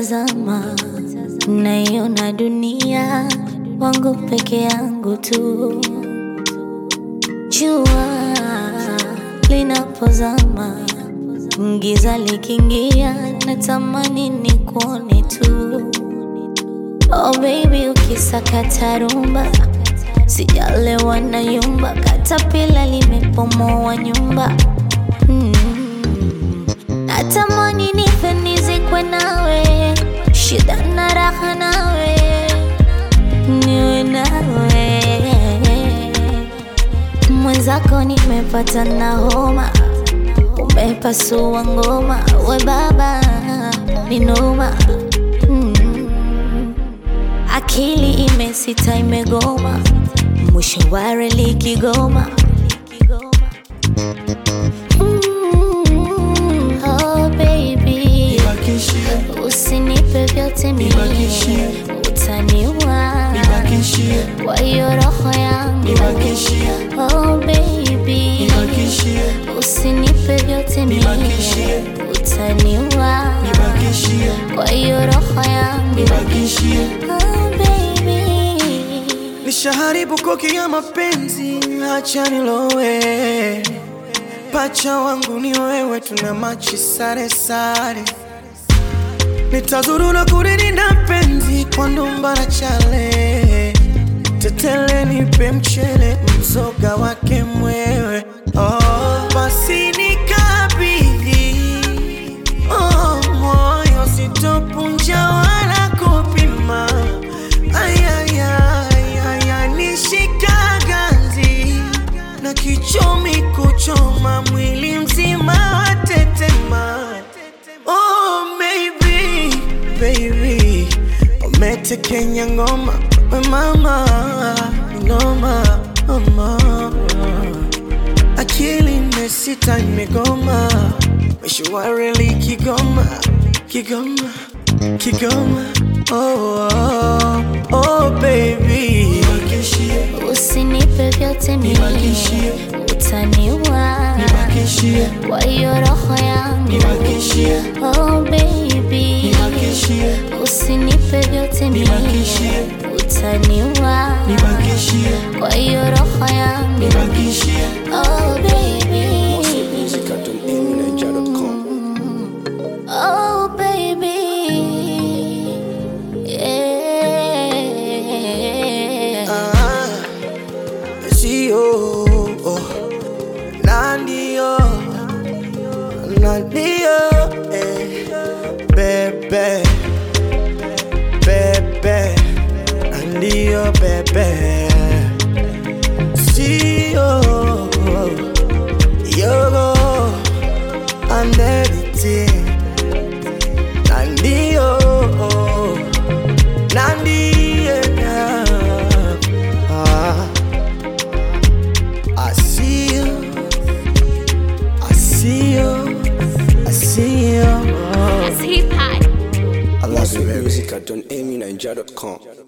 nikitazama naiona dunia wangu peke yangu tu. Jua linapozama, giza likiingia, natamani nikuone tu. Oh baby, ukisakata rumba, sijalewa na yumba, katapila limepomoa nyumba mm. Natamani nife nizikwe nawe, shida na raha nawe, niwe nawe mwenzako, nimepata na homa, umepasua ngoma, we baba ni noma mm. Akili imesita imegoma, mwisho wa reli Kigoma. Mm, oh baby, Nibakishie, usinipe vyote mimi, Nibakishie. utaniua nibakishie, kwa hiyo roho yangu. nibakishie, Oh baby, nibakishie, usinipe vyote mimi, Nibakishie. utaniua nibakishie, kwa hiyo roho yangu. nibakishie. Oh baby. Nishaharibu koki ya mapenzi, acha nilowe. Pacha wangu ni wewe, tuna machi sare sare. Nitazurura kuririnda penzi kwa ndumba na chale. Tetele nipe mchele, mzoga wake mwewe. Oh, basi nikabidhi oh, moyo sitopunja wala kupima ayayaya nishika ganzi na kichomi kuchoma mwili mzima watetema oh, maybe, baby umetekenya ngoma we mama ngoma mama akili imesita imegoma meshwareli Kigoma Kigoma Kigoma oh, oh, oh baby Nibakishie, Usinipe vyote mimi, Nibakishie. utaniua nibakishie, kwa hiyo roho yangu. nibakishie, Oh baby, nibakishie, usinipe vyote mimi, Nibakishie. utaniua nibakishie, kwa hiyo roho yangu. nibakishie. Oh baby, oh baby, yeah. Ah, sio oh, na ndio na ndio eh, bebe bebe na ndio bebe sio yogo and everything na ndio na ndio ah, I see you I see you I see you Hip hop. I love you baby Music at donamyninja.com.